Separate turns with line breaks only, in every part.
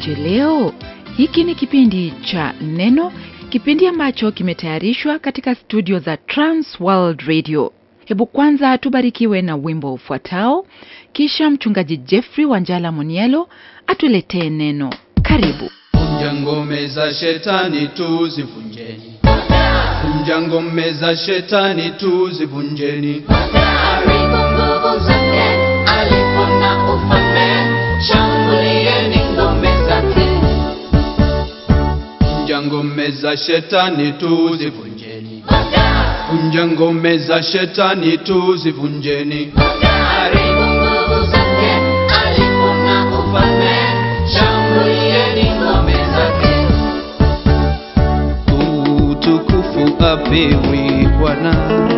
Umeshindaje leo? Hiki ni kipindi cha Neno, kipindi ambacho kimetayarishwa katika studio za Trans World Radio. Hebu kwanza tubarikiwe na wimbo ufuatao, kisha mchungaji Jeffrey Wanjala Munielo atuletee neno. Karibu.
Vunja ngome za shetani tuzivunjeni, vunja ngome za shetani tuzivunjeni.
Haribu nguvu zake, alipo na ufalme, shambulieni ngome zake.
Vunja ngome za shetani tuzivunjeni, vunja ngome za shetani tuzivunjeni.
Haribu nguvu zake, alipo na ufalme, shambulieni ngome zake.
Utukufu apewe Bwana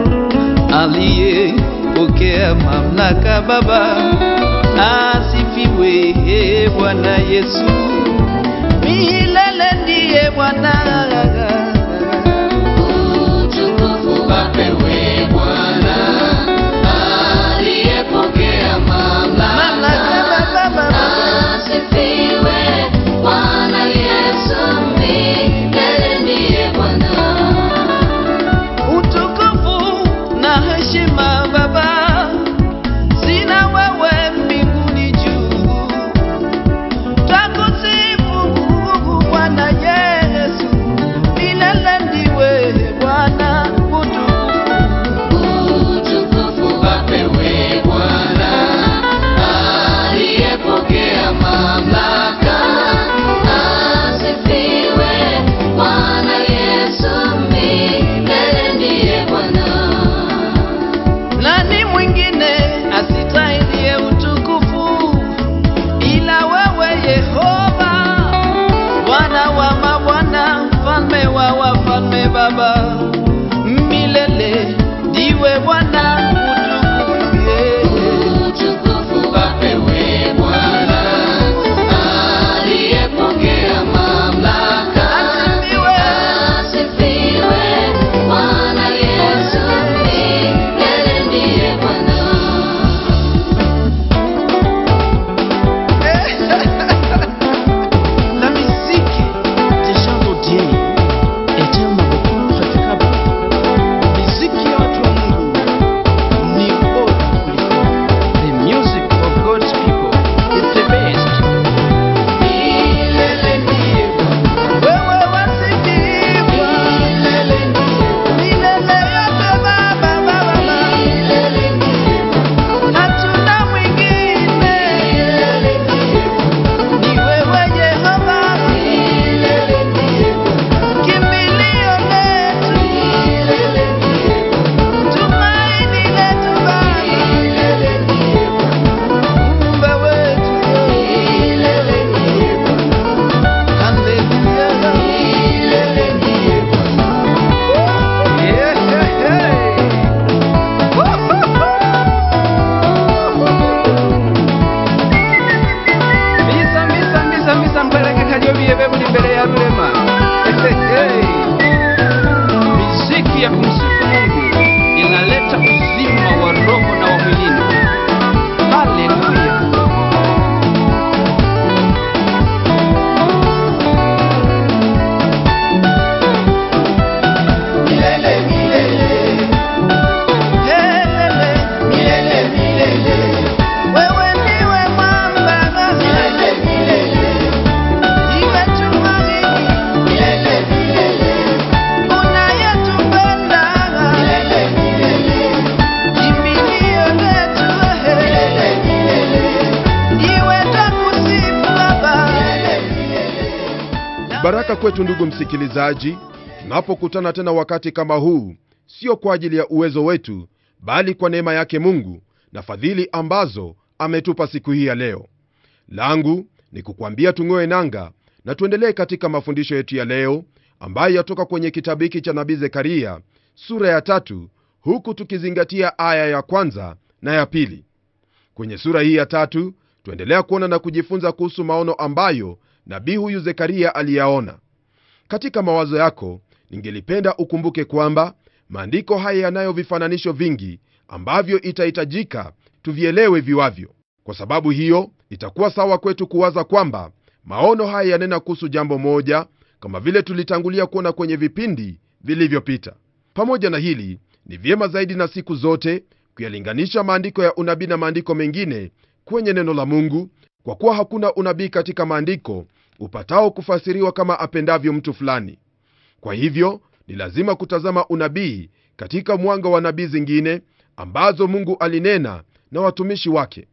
aliyepokea mamlaka Baba, asifiwe e Bwana Yesu, milele ndiye Bwana.
Utukufu apewe Bwana, aliyepokea mamlaka.
Mamlaka Baba,
Asifiwe Bwana Yesu, milele ndiye Bwana.
utukufu na heshima Baba, sina wewe mbinguni juu. Twakusifu Bwana Yesu, milele ndiwe Bwana. Utukufu
Utukufu apewe Bwana, aliyepokea mamlaka. Asifiwe Bwana Yesu, milele ndiye Bwana.
nani mwingine asitahiliye utukufu ila wewe Yehova, Bwana wa mabwana, mfalme wa wafalme, Baba milele ndiwe Bwana. Utukufu yeah.
Utukufu apewe Bwana, aliyepokea mamlaka.
Asifiwe.
Asifiwe Bwana Yesu, milele ndiye Bwana.
La musique des chantodiens était mabeaucoup praticable. Muziki ya watu wa Mungu ni bora kuliko. The music of God's people is the best.
Milele ndiye Bwana.
Wewe wasifiwa.
Milele ndiye Bwana.
Milele yote Baba, Baba,
Milele ndiye Bwana.
hatuna mwingine.
Milele ndiye Bwana.
Ni wewe Yehova,
Milele ndiye Bwana.
kimbilio letu,
Milele ndiye Bwana.
tumaini letu Baba,
Milele ndiye Bwana.
Muumba wetu.
Milele ndiye Bwana.
Haleluya.
Milele ndiye Bwana.
Yeah, yeah, yeah. Misa, misa, misa, misa, mpeleke Kajobi buli mbele ya rurema.
Muziki ya kumsifu Mungu inaleta uzima wa roho na wa mwilini. Haleluya.
Milele, milele,
Helele,
milele, milele,
wewe ndiwe mwamba,
milele, milele,
iwe tumaini,
milele, milele,
unayetupenda,
milele, milele,
kimbilio letu,
milele, milele,
iwe twakusifu Baba.
Baraka kwetu ndugu msikilizaji, tunapokutana tena wakati kama huu, sio kwa ajili ya uwezo wetu, bali kwa neema yake Mungu na fadhili ambazo ametupa siku hii ya leo. Langu ni kukwambia tung'oe nanga na tuendelee katika mafundisho yetu ya leo ambayo yatoka kwenye kitabu hiki cha nabii Zekaria sura ya tatu, huku tukizingatia aya ya kwanza na ya pili. Kwenye sura hii ya tatu tuendelea kuona na kujifunza kuhusu maono ambayo nabii huyu Zekaria aliyaona. Katika mawazo yako, ningelipenda ukumbuke kwamba maandiko haya yanayo vifananisho vingi ambavyo itahitajika tuvielewe viwavyo. Kwa sababu hiyo, itakuwa sawa kwetu kuwaza kwamba maono haya yanena kuhusu jambo moja kama vile tulitangulia kuona kwenye vipindi vilivyopita pamoja na hili ni vyema zaidi na siku zote kuyalinganisha maandiko ya unabii na maandiko mengine kwenye neno la mungu kwa kuwa hakuna unabii katika maandiko upatao kufasiriwa kama apendavyo mtu fulani kwa hivyo ni lazima kutazama unabii katika mwanga wa nabii zingine ambazo mungu alinena na watumishi wake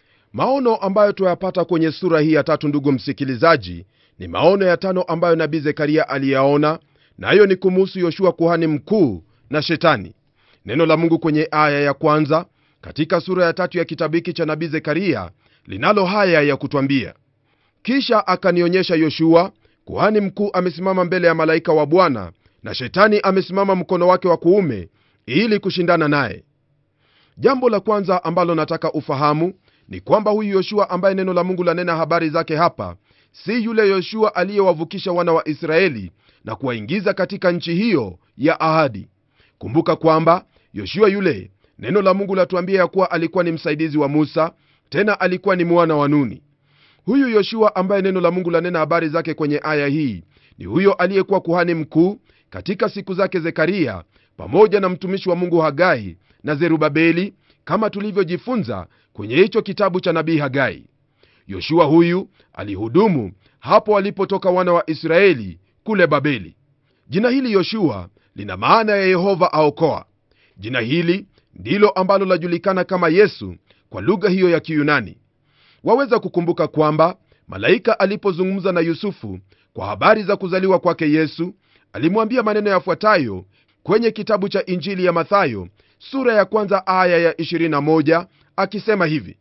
maono ambayo tuyapata kwenye sura hii ya tatu ndugu msikilizaji ni maono ya tano ambayo nabii zekaria aliyaona nayo ni kumuhusu yoshua kuhani mkuu na shetani neno la mungu kwenye aya ya kwanza katika sura ya tatu ya kitabu hiki cha nabii zekaria linalo haya ya kutwambia kisha akanionyesha yoshua kuhani mkuu amesimama mbele ya malaika wa bwana na shetani amesimama mkono wake wa kuume ili kushindana naye jambo la kwanza ambalo nataka ufahamu ni kwamba huyu yoshua ambaye neno la mungu lanena habari zake hapa si yule yoshua aliyewavukisha wana wa israeli na kuwaingiza katika nchi hiyo ya ahadi kumbuka kwamba yoshua yule neno la mungu latuambia ya kuwa alikuwa ni msaidizi wa musa tena alikuwa ni mwana wa nuni huyu yoshua ambaye neno la mungu lanena habari zake kwenye aya hii ni huyo aliyekuwa kuhani mkuu katika siku zake zekaria pamoja na mtumishi wa mungu hagai na zerubabeli kama tulivyojifunza kwenye hicho kitabu cha nabii hagai yoshua huyu alihudumu hapo walipotoka wana wa israeli kule babeli jina hili yoshua lina maana ya yehova aokoa jina hili ndilo ambalo lajulikana kama yesu kwa lugha hiyo ya kiyunani waweza kukumbuka kwamba malaika alipozungumza na yusufu kwa habari za kuzaliwa kwake yesu alimwambia maneno yafuatayo kwenye kitabu cha injili ya mathayo sura ya kwanza aya ya 21 akisema hivi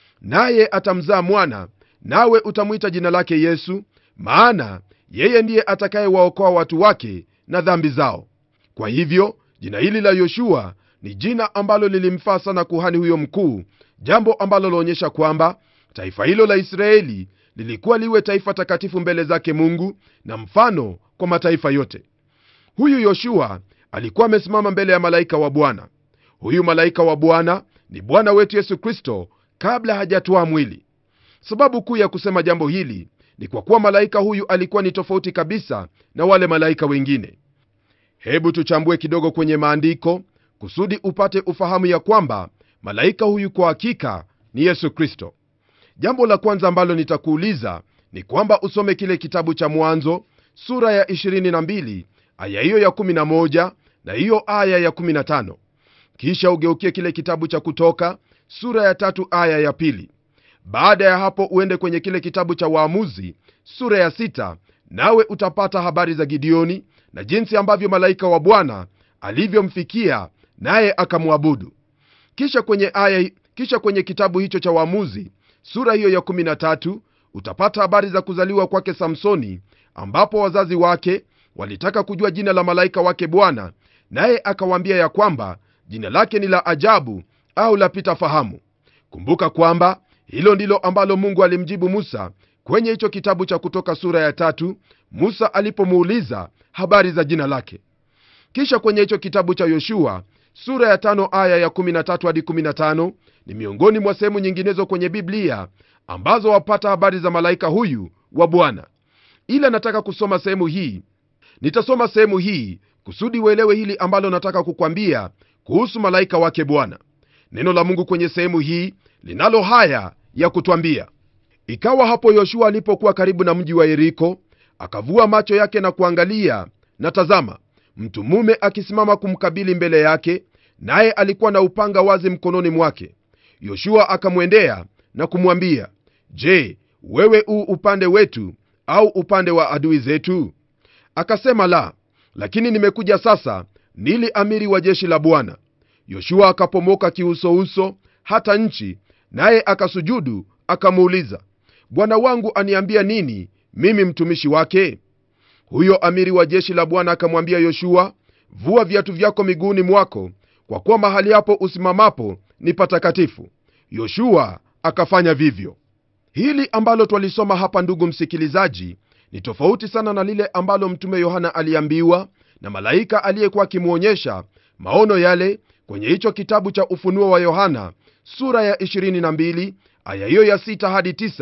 naye atamzaa mwana nawe utamwita jina lake yesu maana yeye ndiye atakayewaokoa watu wake na dhambi zao kwa hivyo jina hili la yoshua ni jina ambalo lilimfaa sana kuhani huyo mkuu jambo ambalo laonyesha kwamba taifa hilo la israeli lilikuwa liwe taifa takatifu mbele zake mungu na mfano kwa mataifa yote huyu yoshua alikuwa amesimama mbele ya malaika wa bwana huyu malaika wa bwana ni bwana wetu yesu kristo kabla hajatoa mwili sababu kuu ya kusema jambo hili ni kwa kuwa malaika huyu alikuwa ni tofauti kabisa na wale malaika wengine hebu tuchambue kidogo kwenye maandiko kusudi upate ufahamu ya kwamba malaika huyu kwa hakika ni yesu kristo jambo la kwanza ambalo nitakuuliza ni kwamba usome kile kitabu cha mwanzo sura ya 22 aya hiyo ya 11 na hiyo aya ya 15 kisha ugeukie kile kitabu cha kutoka sura ya tatu aya ya pili baada ya hapo uende kwenye kile kitabu cha waamuzi sura ya sita nawe utapata habari za gideoni na jinsi ambavyo malaika wa bwana alivyomfikia naye akamwabudu kisha kwenye aya kisha kwenye kitabu hicho cha waamuzi sura hiyo ya 13 utapata habari za kuzaliwa kwake samsoni ambapo wazazi wake walitaka kujua jina la malaika wake bwana naye akawaambia ya kwamba jina lake ni la ajabu au lapita fahamu kumbuka kwamba hilo ndilo ambalo mungu alimjibu musa kwenye hicho kitabu cha kutoka sura ya tatu musa alipomuuliza habari za jina lake kisha kwenye hicho kitabu cha yoshua sura ya tano aya ya 13 hadi 15 ni miongoni mwa sehemu nyinginezo kwenye biblia ambazo wapata habari za malaika huyu wa bwana ila nataka kusoma sehemu hii nitasoma sehemu hii kusudi uelewe hili ambalo nataka kukwambia kuhusu malaika wake bwana neno la mungu kwenye sehemu hii linalo haya ya kutwambia ikawa hapo yoshua alipokuwa karibu na mji wa yeriko akavua macho yake na kuangalia na tazama mtu mume akisimama kumkabili mbele yake naye alikuwa na upanga wazi mkononi mwake yoshua akamwendea na kumwambia je wewe u upande wetu au upande wa adui zetu akasema la lakini nimekuja sasa nili amiri wa jeshi la bwana yoshua akapomoka kiusouso hata nchi naye akasujudu akamuuliza bwana wangu aniambia nini mimi mtumishi wake huyo amiri wa jeshi la bwana akamwambia yoshua vua viatu vyako miguuni mwako kwa kuwa mahali hapo usimamapo ni patakatifu yoshua akafanya vivyo hili ambalo twalisoma hapa ndugu msikilizaji ni tofauti sana na lile ambalo mtume yohana aliambiwa na malaika aliyekuwa akimwonyesha maono yale kwenye hicho kitabu cha ufunuo wa yohana sura ya 22 aya hiyo ya 6 hadi 9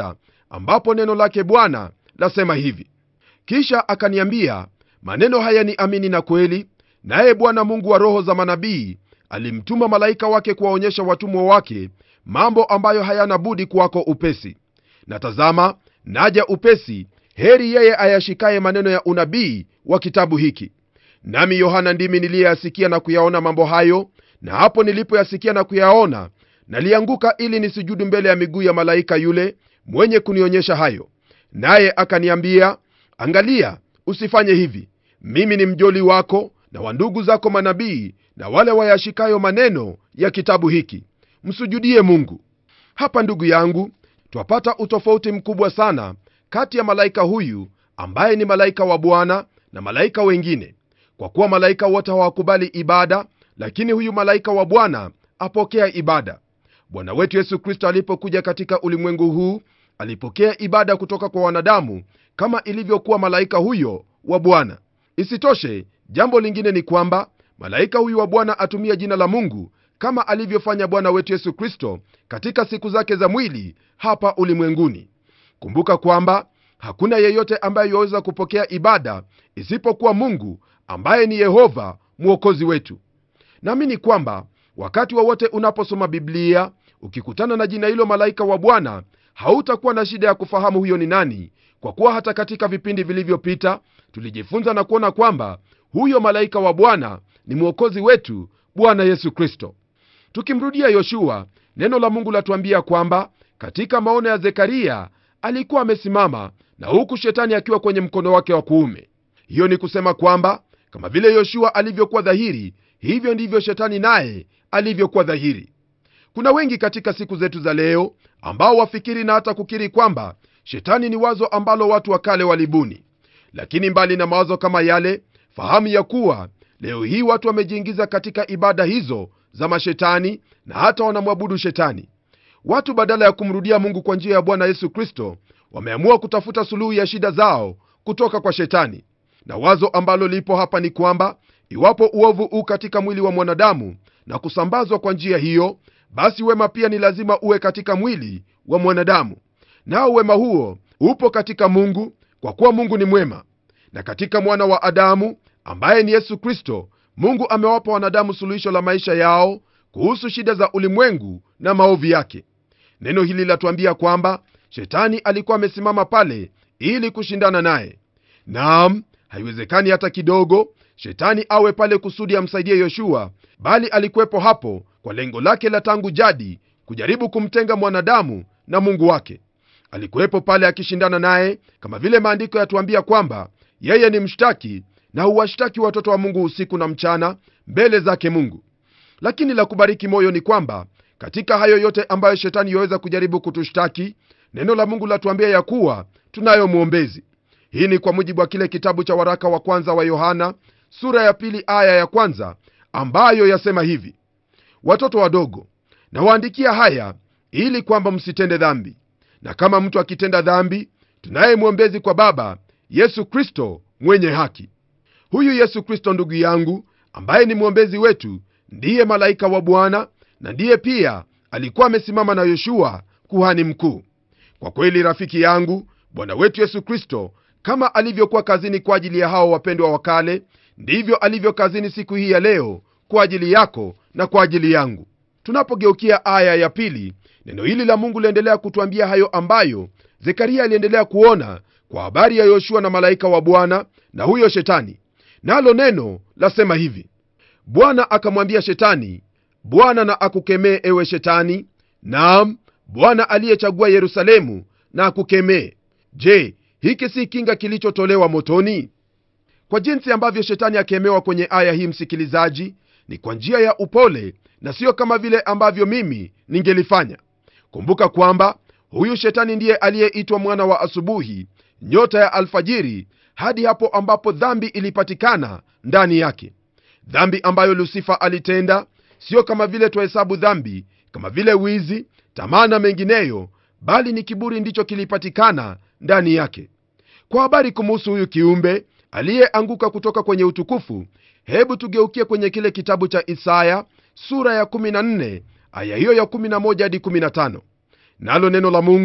ambapo neno lake bwana lasema hivi kisha akaniambia maneno haya ni amini na kweli naye bwana mungu wa roho za manabii alimtuma malaika wake kuwaonyesha watumwa wake mambo ambayo hayana budi kuwako upesi na tazama naja upesi heri yeye ayashikaye maneno ya unabii wa kitabu hiki nami yohana ndimi niliyeyasikia na kuyaona mambo hayo na hapo nilipoyasikia na kuyaona nalianguka ili nisujudu mbele ya miguu ya malaika yule mwenye kunionyesha hayo naye akaniambia angalia usifanye hivi mimi ni mjoli wako na wa ndugu zako manabii na wale wayashikayo maneno ya kitabu hiki msujudie mungu hapa ndugu yangu twapata utofauti mkubwa sana kati ya malaika huyu ambaye ni malaika wa bwana na malaika wengine kwa kuwa malaika wote hawakubali ibada lakini huyu malaika wa bwana apokea ibada bwana wetu yesu kristo alipokuja katika ulimwengu huu alipokea ibada kutoka kwa wanadamu kama ilivyokuwa malaika huyo wa bwana isitoshe jambo lingine ni kwamba malaika huyu wa bwana atumia jina la mungu kama alivyofanya bwana wetu yesu kristo katika siku zake za mwili hapa ulimwenguni kumbuka kwamba hakuna yeyote ambaye yaweza kupokea ibada isipokuwa mungu ambaye ni yehova mwokozi wetu naamini kwamba wakati wowote wa unaposoma biblia ukikutana na jina hilo malaika wa bwana hautakuwa na shida ya kufahamu huyo ni nani kwa kuwa hata katika vipindi vilivyopita tulijifunza na kuona kwamba huyo malaika wa bwana ni mwokozi wetu bwana yesu kristo tukimrudia yoshua neno la mungu latuambia kwamba katika maono ya zekaria alikuwa amesimama na huku shetani akiwa kwenye mkono wake wa kuume hiyo ni kusema kwamba kama vile yoshua alivyokuwa dhahiri hivyo ndivyo shetani naye alivyokuwa dhahiri kuna wengi katika siku zetu za leo ambao wafikiri na hata kukiri kwamba shetani ni wazo ambalo watu wa kale walibuni lakini mbali na mawazo kama yale fahamu ya kuwa leo hii watu wamejiingiza katika ibada hizo za mashetani na hata wanamwabudu shetani watu badala ya kumrudia mungu kwa njia ya bwana yesu kristo wameamua kutafuta suluhu ya shida zao kutoka kwa shetani na wazo ambalo lipo hapa ni kwamba iwapo uovu u katika mwili wa mwanadamu na kusambazwa kwa njia hiyo basi wema pia ni lazima uwe katika mwili wa mwanadamu nao wema huo upo katika mungu kwa kuwa mungu ni mwema na katika mwana wa adamu ambaye ni yesu kristo mungu amewapa wanadamu suluhisho la maisha yao kuhusu shida za ulimwengu na maovu yake neno hili latuambia kwamba shetani alikuwa amesimama pale ili kushindana naye naam haiwezekani hata kidogo shetani awe pale kusudi amsaidie yoshua bali alikuwepo hapo kwa lengo lake la tangu jadi kujaribu kumtenga mwanadamu na mungu wake alikuwepo pale akishindana naye kama vile maandiko yatuambia kwamba yeye ni mshtaki na huwashtaki watoto wa mungu usiku na mchana mbele zake mungu lakini la kubariki moyo ni kwamba katika hayo yote ambayo shetani yaweza kujaribu kutushtaki neno la mungu latuambia ya kuwa tunayo mwombezi hii ni kwa mujibu wa kile kitabu cha waraka wa kwanza wa yohana sura ya pili aya ya kwanza ambayo yasema hivi watoto wadogo nawaandikia haya ili kwamba msitende dhambi na kama mtu akitenda dhambi tunaye mwombezi kwa baba yesu kristo mwenye haki huyu yesu kristo ndugu yangu ambaye ni mwombezi wetu ndiye malaika wa bwana na ndiye pia alikuwa amesimama na yoshua kuhani mkuu kwa kweli rafiki yangu bwana wetu yesu kristo kama alivyokuwa kazini kwa ajili ya hao wapendwa wa kale ndivyo alivyo kazini siku hii ya leo kwa ajili yako na kwa ajili yangu tunapogeukia aya ya pili neno hili la mungu liendelea kutwambia hayo ambayo zekaria aliendelea kuona kwa habari ya yoshua na malaika wa bwana na huyo shetani nalo neno lasema hivi bwana akamwambia shetani bwana na akukemee ewe shetani naam bwana aliyechagua yerusalemu na akukemee je hiki si kinga kilichotolewa motoni kwa jinsi ambavyo shetani akemewa kwenye aya hii msikilizaji ni kwa njia ya upole na siyo kama vile ambavyo mimi ningelifanya kumbuka kwamba huyu shetani ndiye aliyeitwa mwana wa asubuhi nyota ya alfajiri hadi hapo ambapo dhambi ilipatikana ndani yake dhambi ambayo lusifa alitenda siyo kama vile twahesabu dhambi kama vile wizi tamaa na mengineyo bali ni kiburi ndicho kilipatikana ndani yake kwa habari kumuhusu huyu kiumbe aliyeanguka kutoka kwenye utukufu hebu tugeukie kwenye kile kitabu cha isaya sura ya 14 aya hiyo ya 11 hadi 15 nalo neno la mungu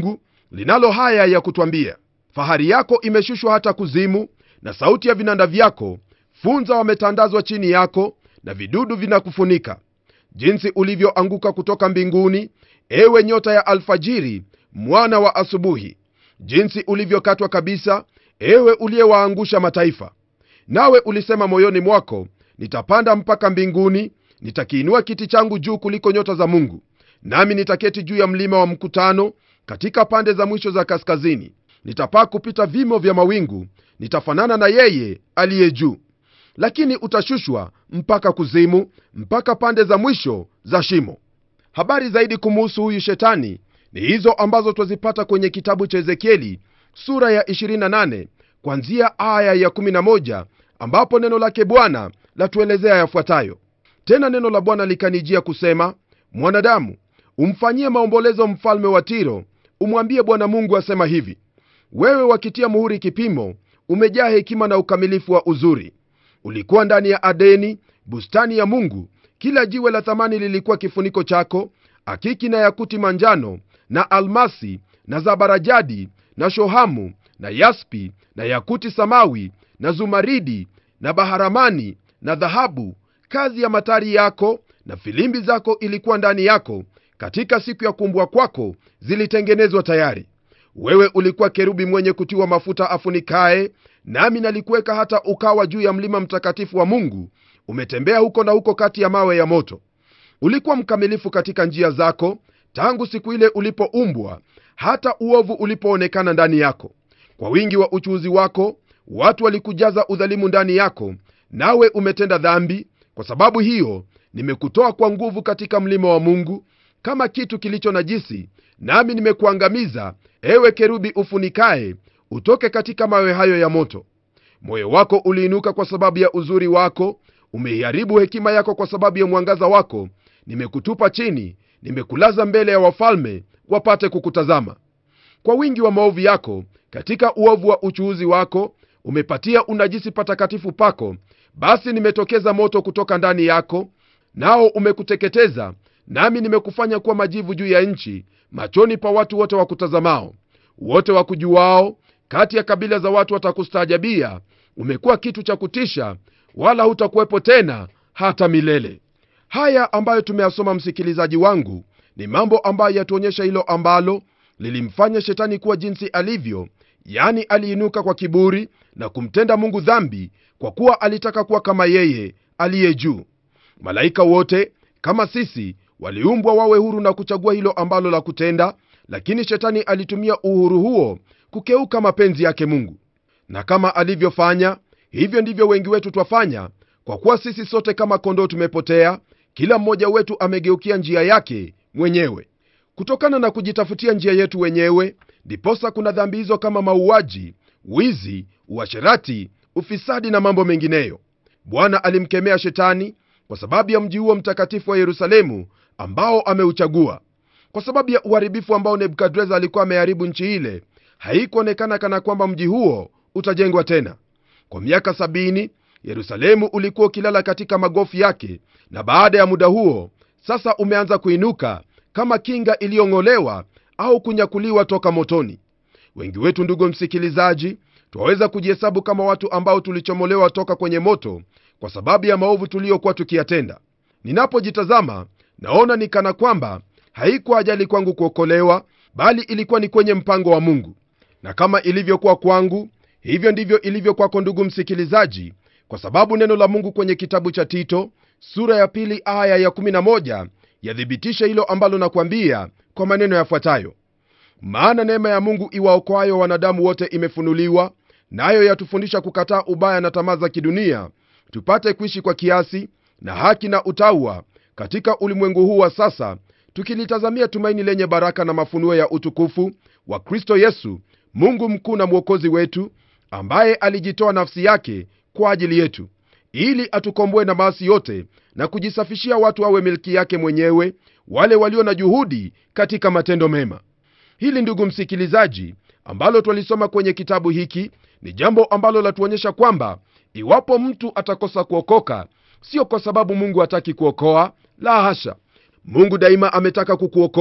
linalo haya ya kutwambia fahari yako imeshushwa hata kuzimu na sauti ya vinanda vyako funza wametandazwa chini yako na vidudu vinakufunika jinsi ulivyoanguka kutoka mbinguni ewe nyota ya alfajiri mwana wa asubuhi jinsi ulivyokatwa kabisa ewe uliyewaangusha mataifa nawe ulisema moyoni mwako nitapanda mpaka mbinguni nitakiinua kiti changu juu kuliko nyota za mungu nami nitaketi juu ya mlima wa mkutano katika pande za mwisho za kaskazini nitapaa kupita vimo vya mawingu nitafanana na yeye aliye juu lakini utashushwa mpaka kuzimu mpaka pande za mwisho za shimo habari zaidi kumuhusu huyu shetani ni hizo ambazo twazipata kwenye kitabu cha ezekieli sura ya 28 kwanzia aya ya 11 ambapo neno lake bwana latuelezea yafuatayo tena neno la bwana likanijia kusema mwanadamu umfanyie maombolezo mfalme wa tiro umwambie bwana mungu asema hivi wewe wakitia muhuri kipimo umejaa hekima na ukamilifu wa uzuri ulikuwa ndani ya adeni bustani ya mungu kila jiwe la thamani lilikuwa kifuniko chako akiki na yakuti manjano na almasi na zabarajadi na shohamu na yaspi na yakuti samawi na zumaridi na baharamani na dhahabu kazi ya matari yako na filimbi zako ilikuwa ndani yako katika siku ya kumbwa kwako zilitengenezwa tayari wewe ulikuwa kerubi mwenye kutiwa mafuta afunikaye nami nalikuweka hata ukawa juu ya mlima mtakatifu wa mungu umetembea huko na huko kati ya mawe ya moto ulikuwa mkamilifu katika njia zako tangu siku ile ulipoumbwa hata uovu ulipoonekana ndani yako kwa wingi wa uchuuzi wako watu walikujaza udhalimu ndani yako nawe umetenda dhambi kwa sababu hiyo nimekutoa kwa nguvu katika mlima wa mungu kama kitu kilicho najisi nami nimekuangamiza ewe kerubi ufunikaye utoke katika mawe hayo ya moto moyo wako uliinuka kwa sababu ya uzuri wako umeiharibu hekima yako kwa sababu ya mwangaza wako nimekutupa chini nimekulaza mbele ya wafalme wapate kukutazama kwa wingi wa maovu yako katika uovu wa uchuuzi wako umepatia unajisi patakatifu pako basi nimetokeza moto kutoka ndani yako nao umekuteketeza nami nimekufanya kuwa majivu juu ya nchi machoni pa watu wote wakutazamao wote wakujuao kati ya kabila za watu watakustaajabia umekuwa kitu cha kutisha wala hutakuwepo tena hata milele haya ambayo tumeyasoma msikilizaji wangu ni mambo ambayo yatuonyesha hilo ambalo lilimfanya shetani kuwa jinsi alivyo yani aliinuka kwa kiburi na kumtenda mungu dhambi kwa kuwa alitaka kuwa kama yeye aliye juu malaika wote kama sisi waliumbwa wawe huru na kuchagua hilo ambalo la kutenda lakini shetani alitumia uhuru huo kukeuka mapenzi yake mungu na kama alivyofanya hivyo ndivyo wengi wetu twafanya kwa kuwa sisi sote kama kondoo tumepotea kila mmoja wetu amegeukia njia yake mwenyewe kutokana na kujitafutia njia yetu wenyewe ndiposa kuna dhambi hizo kama mauaji wizi uasherati ufisadi na mambo mengineyo bwana alimkemea shetani kwa sababu ya mji huo mtakatifu wa yerusalemu ambao ameuchagua kwa sababu ya uharibifu ambao nebukadreza alikuwa ameharibu nchi ile haikuonekana kana kwamba mji huo utajengwa tena kwa miaka sabini yerusalemu ulikuwa ukilala katika magofu yake na baada ya muda huo sasa umeanza kuinuka kama kinga iliyong'olewa au kunyakuliwa toka motoni wengi wetu ndugu msikilizaji twaweza kujihesabu kama watu ambao tulichomolewa toka kwenye moto kwa sababu ya maovu tuliyokuwa tukiyatenda ninapojitazama naona ni kana kwamba haikuwa ajali kwangu kuokolewa bali ilikuwa ni kwenye mpango wa mungu na kama ilivyokuwa kwangu hivyo ndivyo ilivyo kwako ndugu msikilizaji kwa sababu neno la mungu kwenye kitabu cha tito sura ya pili aya ya 11 yathibitisha hilo ambalo nakwambia kwa maneno yafuatayo maana neema ya mungu iwaokoayo wanadamu wote imefunuliwa nayo yatufundisha kukataa ubaya na tamaa za kidunia tupate kuishi kwa kiasi na haki na utaua katika ulimwengu huu wa sasa tukilitazamia tumaini lenye baraka na mafunuo ya utukufu wa kristo yesu mungu mkuu na mwokozi wetu ambaye alijitoa nafsi yake kwa ajili yetu ili atukomboe na maasi yote na kujisafishia watu awe milki yake mwenyewe wale walio na juhudi katika matendo mema hili ndugu msikilizaji ambalo twalisoma kwenye kitabu hiki ni jambo ambalo latuonyesha kwamba iwapo mtu atakosa kuokoka sio kwa sababu mungu hataki kuokoa la hasha mungu daima ametaka kukuokoa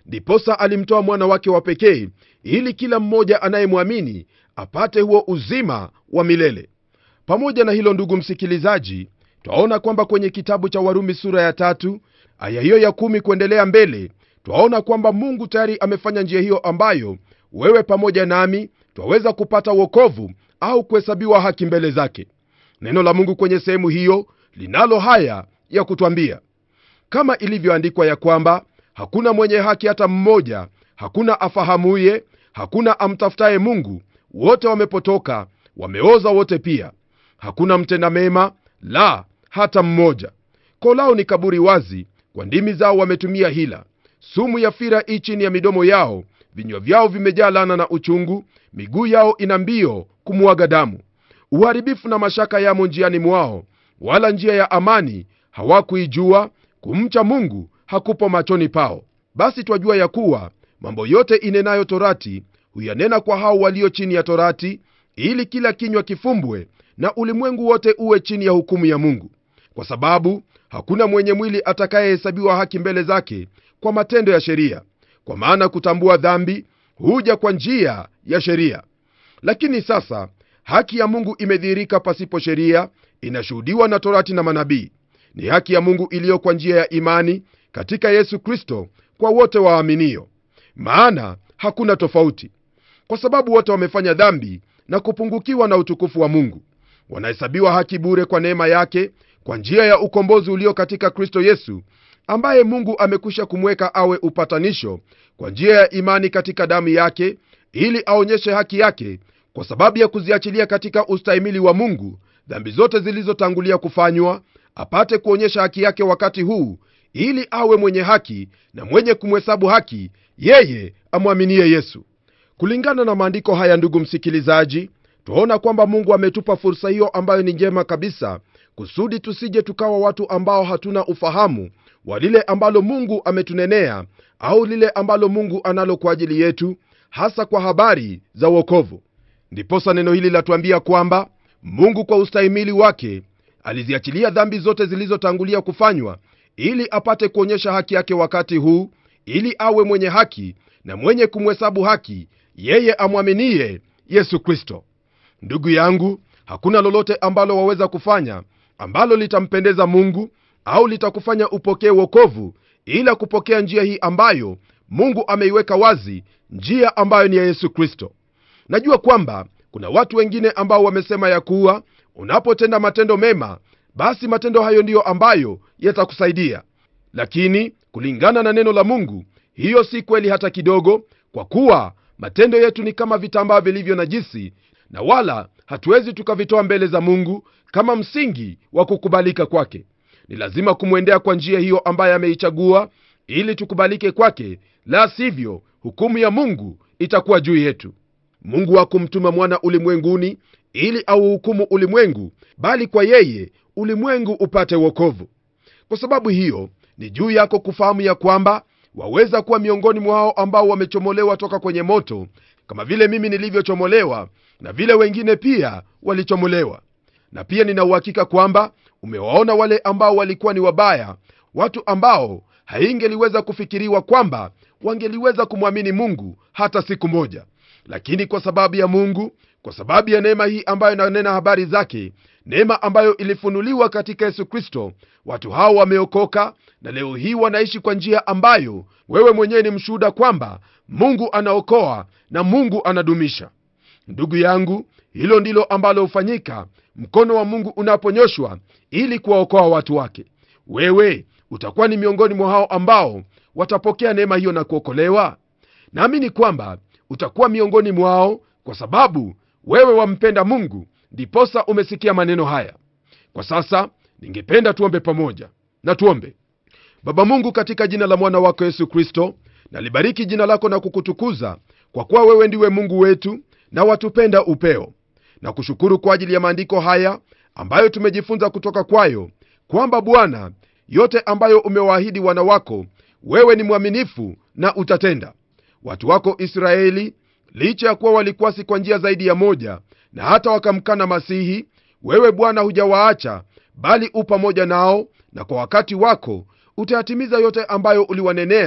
ndiposa alimtoa mwana wake wa pekee ili kila mmoja anayemwamini apate huo uzima wa milele pamoja na hilo ndugu msikilizaji twaona kwamba kwenye kitabu cha warumi sura ya tatu aya hiyo ya kumi kuendelea mbele twaona kwamba mungu tayari amefanya njia hiyo ambayo wewe pamoja nami twaweza kupata wokovu au kuhesabiwa haki mbele zake neno la mungu kwenye sehemu hiyo linalo haya ya kutwambia kama ilivyoandikwa ya kwamba hakuna mwenye haki hata mmoja hakuna afahamuye hakuna amtafutaye mungu wote wamepotoka wameoza wote pia hakuna mtenda mema la hata mmoja koo lao ni kaburi wazi kwa ndimi zao wametumia hila sumu ya fira i chini ya midomo yao vinywa vyao vimejaa lana na uchungu miguu yao ina mbio kumwaga damu uharibifu na mashaka yamo njiani mwao wala njia ya amani hawakuijua kumcha mungu hakupo machoni pao basi twajua ya kuwa mambo yote inenayo torati huyanena kwa hao walio chini ya torati ili kila kinywa kifumbwe na ulimwengu wote uwe chini ya hukumu ya mungu kwa sababu hakuna mwenye mwili atakayehesabiwa haki mbele zake kwa matendo ya sheria kwa maana kutambua dhambi huja kwa njia ya sheria lakini sasa haki ya mungu imedhihirika pasipo sheria inashuhudiwa na torati na manabii ni haki ya mungu iliyo kwa njia ya imani katika yesu kristo kwa wote waaminio maana hakuna tofauti kwa sababu wote wamefanya dhambi na kupungukiwa na utukufu wa mungu wanahesabiwa haki bure kwa neema yake kwa njia ya ukombozi ulio katika kristo yesu ambaye mungu amekwisha kumweka awe upatanisho kwa njia ya imani katika damu yake ili aonyeshe haki yake kwa sababu ya kuziachilia katika ustahimili wa mungu dhambi zote zilizotangulia kufanywa apate kuonyesha haki yake wakati huu ili awe mwenye haki na mwenye kumhesabu haki yeye amwaminie yesu kulingana na maandiko haya ndugu msikilizaji twaona kwamba mungu ametupa fursa hiyo ambayo ni njema kabisa kusudi tusije tukawa watu ambao hatuna ufahamu wa lile ambalo mungu ametunenea au lile ambalo mungu analo kwa ajili yetu hasa kwa habari za uokovu ndiposa neno hili latuambia kwamba mungu kwa ustahimili wake aliziachilia dhambi zote zilizotangulia kufanywa ili apate kuonyesha haki yake wakati huu ili awe mwenye haki na mwenye kumhesabu haki yeye amwaminie yesu kristo ndugu yangu hakuna lolote ambalo waweza kufanya ambalo litampendeza mungu au litakufanya upokee wokovu ila kupokea njia hii ambayo mungu ameiweka wazi njia ambayo ni ya yesu kristo najua kwamba kuna watu wengine ambao wamesema ya kuwa unapotenda matendo mema basi matendo hayo ndiyo ambayo yatakusaidia lakini kulingana na neno la mungu hiyo si kweli hata kidogo kwa kuwa matendo yetu ni kama vitambaa vilivyo najisi na wala hatuwezi tukavitoa mbele za mungu kama msingi wa kukubalika kwake ni lazima kumwendea kwa njia hiyo ambaye ameichagua ili tukubalike kwake la sivyo hukumu ya mungu itakuwa juu yetu mungu hakumtuma mwana ulimwenguni ili auhukumu ulimwengu bali kwa yeye ulimwengu upate wokovu kwa sababu hiyo ni juu yako kufahamu ya kwamba waweza kuwa miongoni mwa hao ambao wamechomolewa toka kwenye moto kama vile mimi nilivyochomolewa na vile wengine pia walichomolewa na pia nina uhakika kwamba umewaona wale ambao walikuwa ni wabaya watu ambao haingeliweza kufikiriwa kwamba wangeliweza kumwamini mungu hata siku moja lakini kwa sababu ya mungu kwa sababu ya neema hii ambayo inanena habari zake neema ambayo ilifunuliwa katika yesu kristo watu hao wameokoka na leo hii wanaishi kwa njia ambayo wewe mwenyewe ni mshuhuda kwamba mungu anaokoa na mungu anadumisha ndugu yangu hilo ndilo ambalo hufanyika mkono wa mungu unaponyoshwa ili kuwaokoa watu wake wewe utakuwa ni miongoni mwa hao ambao watapokea neema hiyo na kuokolewa naamini kwamba utakuwa miongoni mwao kwa sababu wewe wampenda mungu ndiposa umesikia maneno haya kwa sasa ningependa tuombe pamoja na tuombe baba mungu katika jina la mwana wako yesu kristo nalibariki jina lako na kukutukuza kwa kuwa wewe ndiwe mungu wetu na watupenda upeo na kushukuru kwa ajili ya maandiko haya ambayo tumejifunza kutoka kwayo kwamba bwana yote ambayo umewaahidi wana wako wewe ni mwaminifu na utatenda watu wako israeli licha ya kuwa walikuasi kwa njia zaidi ya moja na hata wakamkana masihi wewe bwana hujawaacha bali u pamoja nao na kwa wakati wako utayatimiza yote ambayo uliwanenea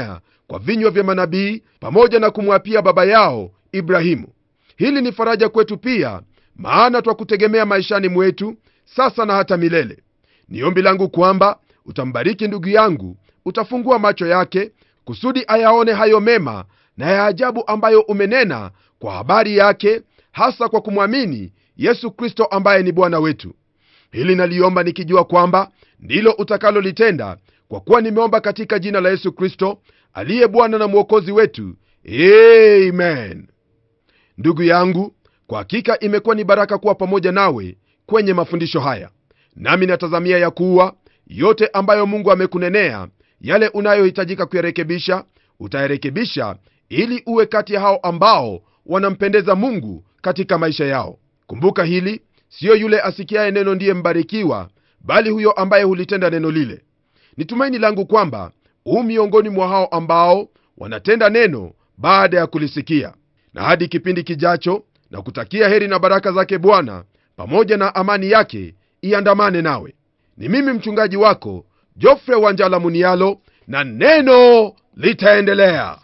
kwa vinywa vya manabii pamoja na kumwapia baba yao ibrahimu hili ni faraja kwetu pia maana twakutegemea maishani mwetu sasa na hata milele ni ombi langu kwamba utambariki ndugu yangu utafungua macho yake kusudi ayaone hayo mema na ya ajabu ambayo umenena kwa habari yake hasa kwa kumwamini yesu kristo ambaye ni bwana wetu hili naliomba nikijua kwamba ndilo utakalolitenda kwa kuwa nimeomba katika jina la yesu kristo aliye bwana na mwokozi wetu amen ndugu yangu kwa hakika imekuwa ni baraka kuwa pamoja nawe kwenye mafundisho haya nami natazamia ya kuwa yote ambayo mungu amekunenea yale unayohitajika kuyarekebisha utayarekebisha ili uwe kati ya hao ambao wanampendeza mungu katika maisha yao kumbuka hili siyo yule asikiaye neno ndiye mbarikiwa bali huyo ambaye hulitenda neno lile ni tumaini langu kwamba huu miongoni mwa hao ambao wanatenda neno baada ya kulisikia na hadi kipindi kijacho na kutakia heri na baraka zake bwana pamoja na amani yake iandamane nawe ni mimi mchungaji wako jofre wanjala munialo na neno litaendelea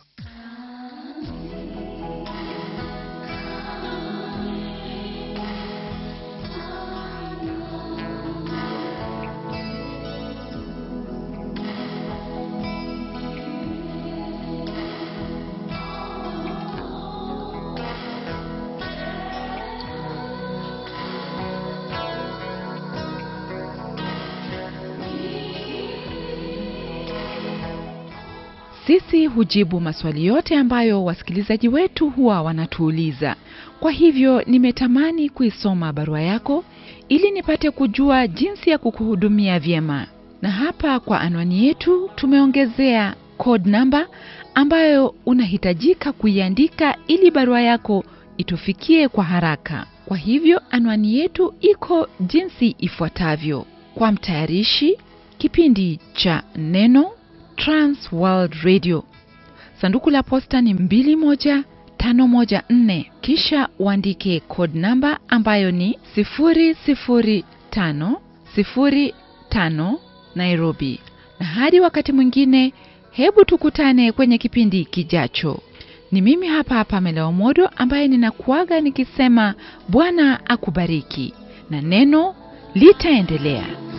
sisi hujibu maswali yote ambayo wasikilizaji wetu huwa wanatuuliza kwa hivyo nimetamani kuisoma barua yako ili nipate kujua jinsi ya kukuhudumia vyema na hapa kwa anwani yetu tumeongezea code namba ambayo unahitajika kuiandika ili barua yako itufikie kwa haraka kwa hivyo anwani yetu iko jinsi ifuatavyo kwa mtayarishi kipindi cha neno trans world radio sanduku la posta ni 21514 kisha uandike code namba ambayo ni 00505 nairobi na hadi wakati mwingine hebu tukutane kwenye kipindi kijacho ni mimi hapa hapa meleomodo ambaye ninakuaga nikisema bwana akubariki na neno litaendelea